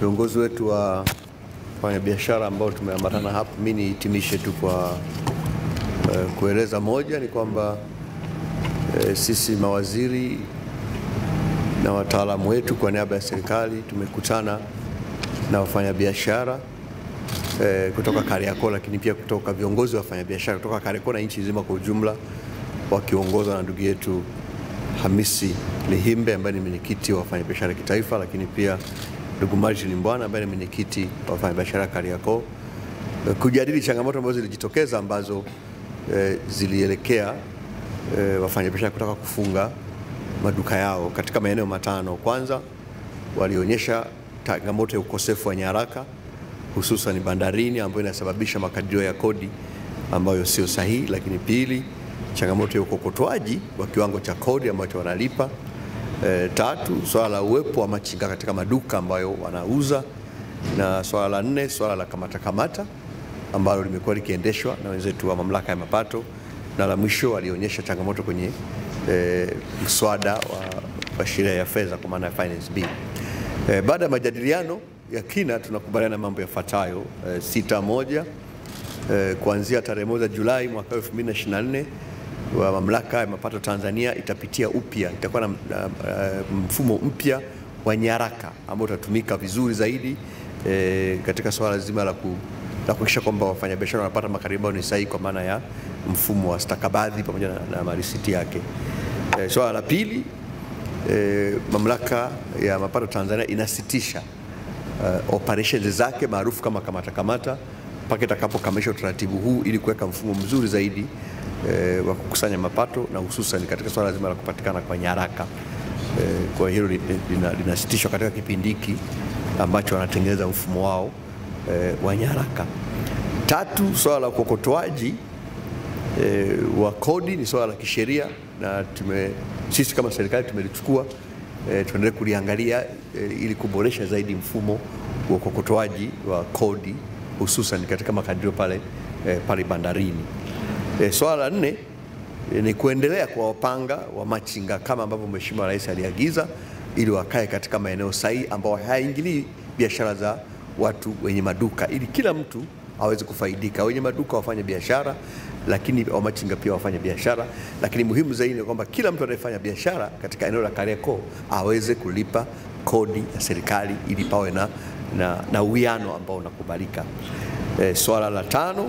viongozi wetu wa wafanyabiashara ambao tumeambatana hapa, mimi nihitimishe tu kwa eh, kueleza moja ni kwamba eh, sisi mawaziri na wataalamu wetu kwa niaba ya serikali tumekutana na wafanyabiashara eh, kutoka Kariakoo, lakini pia kutoka viongozi wa wafanyabiashara kutoka Kariakoo na nchi nzima kwa ujumla wakiongozwa na ndugu yetu Hamisi Lihimbe ambaye ni mwenyekiti wa wafanyabiashara kitaifa, lakini pia ndugu Martin Mbwana ambaye ni mwenyekiti wa wafanyabiashara Kariakoo eh, kujadili changamoto ambazo zilijitokeza ambazo eh, zilielekea eh, wafanyabiashara kutaka kufunga maduka yao katika maeneo matano. Kwanza walionyesha changamoto ya ukosefu wa nyaraka hususan bandarini ambayo inasababisha makadirio ya kodi ambayo sio sahihi, lakini pili, changamoto ya ukokotwaji wa kiwango cha kodi ambacho wanalipa. E, tatu, swala la uwepo wa machinga katika maduka ambayo wanauza, na swala la nne, swala la kamata kamata ambalo limekuwa likiendeshwa na wenzetu wa mamlaka ya mapato, na la mwisho walionyesha changamoto kwenye e, mswada wa, wa sheria ya fedha kwa maana ya finance bill. E, baada ya majadiliano ya kina tunakubaliana mambo yafuatayo. E, sita moja e, kuanzia tarehe moja Julai mwaka 2024 wa mamlaka ya mapato Tanzania itapitia upya, itakuwa na, na, na mfumo mpya wa nyaraka ambao utatumika vizuri zaidi e, katika swala zima la ku la kuhakikisha kwamba wafanyabiashara wanapata makadirio ambayo ni sahihi kwa maana ya mfumo wa stakabadhi pamoja na, na marisiti yake. E, swala la pili e, mamlaka ya mapato Tanzania inasitisha uh, operations zake maarufu kama kamata kamata mpaka itakapokamilisha utaratibu huu ili kuweka mfumo mzuri zaidi eh, wa kukusanya mapato na hususan katika swala zima la kupatikana kwa nyaraka eh, kwa hilo linasitishwa katika kipindi hiki ambacho wanatengeneza mfumo wao eh, wa nyaraka. Tatu, swala la ukokotoaji eh, wa kodi ni swala la kisheria na tume, sisi kama serikali tumelichukua eh, tuendelee kuliangalia eh, ili kuboresha zaidi mfumo wa ukokotoaji wa kodi hususan katika makadirio pale, eh, pale bandarini. Eh, swala la nne eh, ni kuendelea kwa wapanga wa machinga kama ambavyo Mheshimiwa Rais aliagiza ili wakae katika maeneo sahihi ambao hayaingilii biashara za watu wenye maduka ili kila mtu aweze kufaidika, wenye maduka wafanye biashara, lakini wamachinga pia wafanye biashara, lakini muhimu zaidi ni kwamba kila mtu anayefanya biashara katika eneo la Kariakoo aweze kulipa kodi ya serikali ili pawe na, na, na uwiano ambao unakubalika. E, swala la tano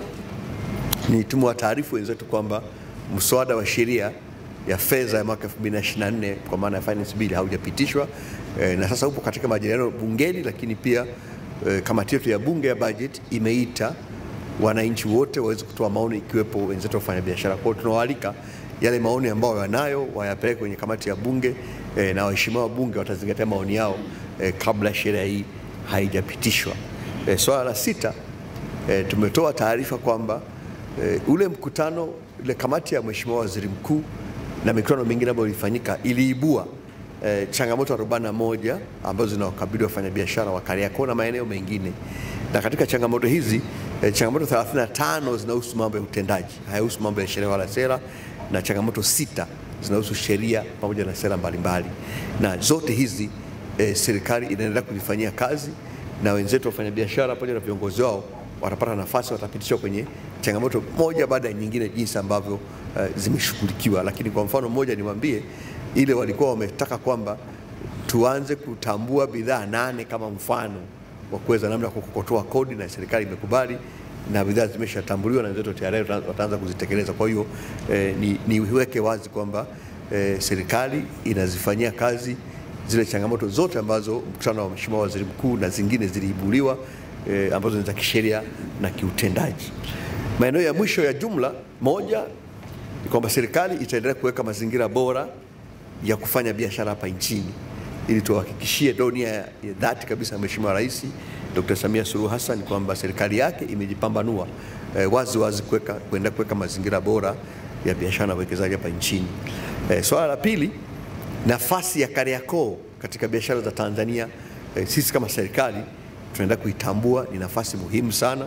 ni tumewataarifu wenzetu kwamba mswada wa sheria ya fedha ya mwaka 2024 kwa maana ya finance bill haujapitishwa e, na sasa upo katika majadiliano bungeni, lakini pia e, kamati yetu ya bunge ya budget imeita wananchi wote waweze kutoa maoni ikiwepo wenzetu wafanya biashara. Kwa hiyo tunawaalika yale maoni ambayo wanayo wayapeleke kwenye kamati ya bunge e, na waheshimiwa wa bunge watazingatia maoni yao e, kabla sheria hii haijapitishwa. E, swala la sita e, tumetoa taarifa kwamba e, ule mkutano ile kamati ya Mheshimiwa Waziri Mkuu na mikutano mingine ambayo ilifanyika iliibua e, changamoto 41 ambazo zinawakabili wafanyabiashara wa Kariakoo na maeneo mengine, na katika changamoto hizi e, changamoto 35 zinahusu mambo ya utendaji, hayahusu mambo ya sheria wala sera, na changamoto sita zinahusu sheria pamoja na sera mbalimbali, na zote hizi e, serikali inaendelea kuzifanyia kazi na wenzetu wafanyabiashara pamoja na viongozi wao watapata nafasi, watapitishwa kwenye changamoto moja baada ya nyingine, jinsi ambavyo uh, zimeshughulikiwa. Lakini kwa mfano mmoja niwaambie, ile walikuwa wametaka kwamba tuanze kutambua bidhaa nane kama mfano wa kuweza namna ya kukokotoa kodi, na serikali imekubali na bidhaa zimeshatambuliwa na wenzetu tayari wataanza kuzitekeleza. Kwa hiyo eh, ni, niweke wazi kwamba eh, serikali inazifanyia kazi zile changamoto zote ambazo mkutano wa Mheshimiwa Waziri Mkuu na zingine ziliibuliwa E, ambazo ni za kisheria na kiutendaji. Maeneo ya mwisho ya jumla moja ni kwamba serikali itaendelea kuweka mazingira bora ya kufanya biashara hapa nchini ili tuhakikishie donia ya dhati kabisa ya Mheshimiwa Rais Dr. Samia Suluhu Hassan kwamba serikali yake imejipambanua e, wazi wazi kuweka kuendelea kuweka mazingira bora ya biashara na uwekezaji hapa nchini. E, swala la pili, nafasi ya Kariakoo katika biashara za Tanzania, e, sisi kama serikali tunaenda kuitambua ni nafasi muhimu sana,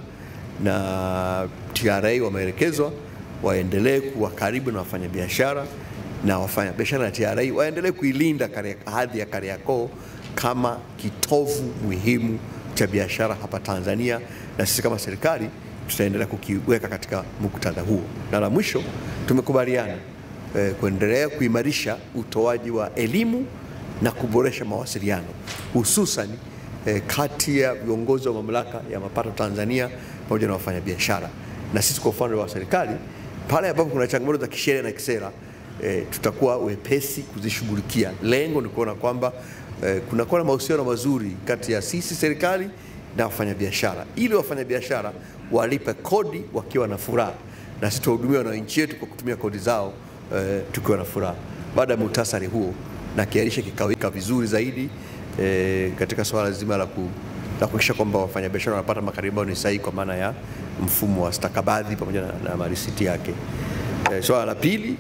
na TRA wameelekezwa waendelee kuwa karibu na wafanyabiashara na wafanyabiashara na TRA waendelee kuilinda hadhi ya Kariakoo kama kitovu muhimu cha biashara hapa Tanzania, na sisi kama serikali tutaendelea kukiweka katika muktadha huo. Na la mwisho tumekubaliana eh, kuendelea kuimarisha utoaji wa elimu na kuboresha mawasiliano hususan eh, kati ya viongozi wa mamlaka ya mapato Tanzania pamoja na wafanyabiashara. Na sisi kwa upande wa serikali, pale ambapo kuna changamoto za kisheria na kisera eh, tutakuwa wepesi kuzishughulikia. Lengo ni kuona kwamba eh, kunakuwa na mahusiano mazuri kati ya sisi serikali na wafanyabiashara, ili wafanyabiashara walipe kodi wakiwa na furaha, na sisi tuhudumia wananchi wetu kwa kutumia kodi zao eh, tukiwa na furaha. Baada ya muhtasari huo na kiarisha kikawika vizuri zaidi eh, katika swala zima la ku la kuhakikisha kwamba wafanyabiashara wanapata makadirio ambayo ni sahihi kwa maana ya mfumo wa stakabadhi pamoja na, na marisiti yake. E, swala la pili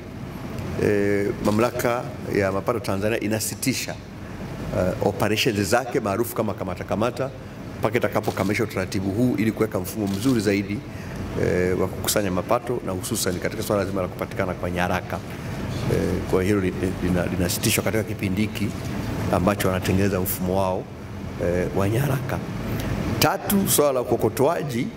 e, mamlaka ya mapato Tanzania inasitisha uh, operations zake maarufu kama kamata kamata mpaka itakapokamilisha utaratibu huu ili kuweka mfumo mzuri zaidi e, wa kukusanya mapato na hususan katika swala zima la kupatikana kwa nyaraka e, kwa hilo linasitishwa katika kipindi hiki ambacho wanatengeneza mfumo wao e, wa nyaraka. Tatu, swala la ukokotoaji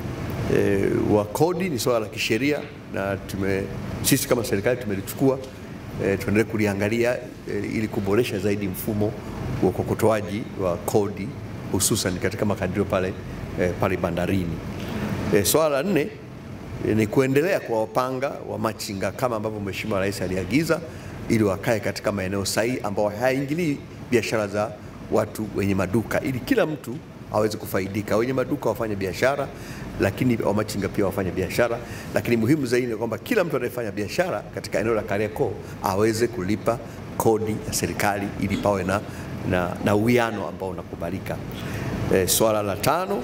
e, wa kodi ni swala la kisheria na tume, sisi kama serikali tumelichukua e, tuendelee kuliangalia e, ili kuboresha zaidi mfumo wa ukokotoaji wa kodi hususan katika makadirio pale, e, pale bandarini. E, swala la nne e, ni kuendelea kuwapanga wa machinga kama ambavyo Mheshimiwa Rais aliagiza ili wakae katika maeneo sahihi ambao hayaingilii biashara za watu wenye maduka ili kila mtu aweze kufaidika. Wenye maduka wafanye biashara, lakini wamachinga pia wafanye biashara, lakini muhimu zaidi ni kwamba kila mtu anayefanya biashara katika eneo la Kariakoo aweze kulipa kodi ya serikali ili pawe na, na, na uwiano ambao unakubalika. E, swala la tano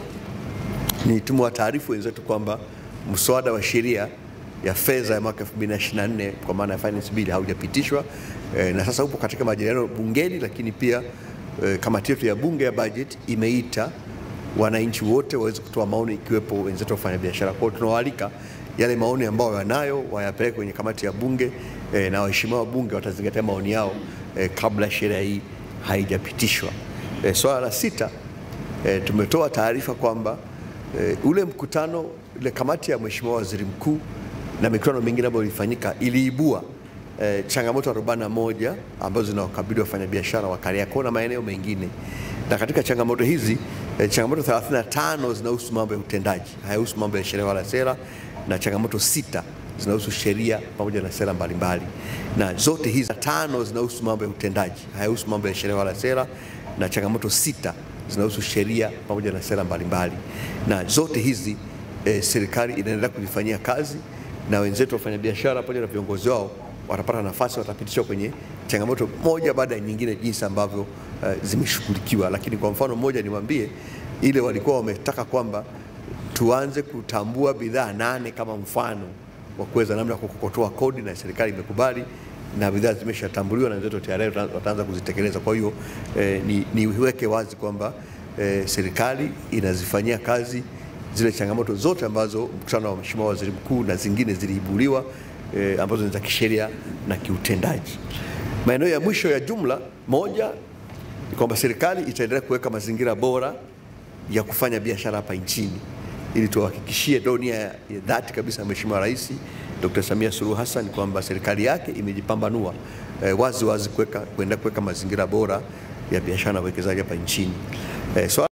ni tumewataarifu wenzetu kwamba mswada wa sheria ya fedha ya mwaka 2024 kwa maana ya finance bill haujapitishwa e, na sasa upo katika majadiliano bungeni, lakini pia e, kamati yetu ya bunge ya budget imeita wananchi wote waweze kutoa maoni ikiwepo wenzetu wafanya biashara. Kwa hiyo tunawaalika yale maoni ambayo wanayo wayapeleke kwenye kamati ya bunge e, na waheshimiwa wa bunge watazingatia maoni yao e, kabla sheria hii haijapitishwa. E, swala la sita e, tumetoa taarifa kwamba e, ule mkutano ile kamati ya Mheshimiwa Waziri Mkuu na mikutano mingine ambayo ilifanyika iliibua e, changamoto 41 ambazo zinawakabili wafanyabiashara wa Kariakoo na maeneo mengine, na katika changamoto hizi e, changamoto 35 zinahusu mambo ya utendaji, hayahusu mambo ya sheria wala sera, na changamoto sita zinahusu sheria pamoja na sera mbalimbali, na zote hizi tano zinahusu mambo ya utendaji, hayahusu mambo ya sheria wala sera, na changamoto sita zinahusu sheria pamoja na sera mbalimbali, na zote hizi e, serikali inaendelea kuzifanyia kazi na wenzetu wafanyabiashara pamoja na viongozi wao watapata nafasi, watapitishwa kwenye changamoto moja baada ya nyingine, jinsi ambavyo uh, zimeshughulikiwa. Lakini kwa mfano mmoja niwaambie, ile walikuwa wametaka kwamba tuanze kutambua bidhaa nane kama mfano wa kuweza namna ya kukokotoa kodi, na serikali imekubali na bidhaa zimeshatambuliwa na wenzetu tayari wataanza kuzitekeleza. Kwa hiyo eh, niweke ni wazi kwamba eh, serikali inazifanyia kazi zile changamoto zote ambazo mkutano wa Mheshimiwa Waziri Mkuu na zingine ziliibuliwa e, ambazo ni za kisheria na kiutendaji. Maeneo ya mwisho ya jumla moja ni kwamba serikali itaendelea kuweka mazingira bora ya kufanya biashara hapa nchini ili tuhakikishie donia ya dhati kabisa ya Mheshimiwa Rais Dr. Samia Suluhu Hassan kwamba serikali yake imejipambanua e, wazi wazi kuweka kuendelea kuweka mazingira bora ya biashara na uwekezaji hapa nchini. E, so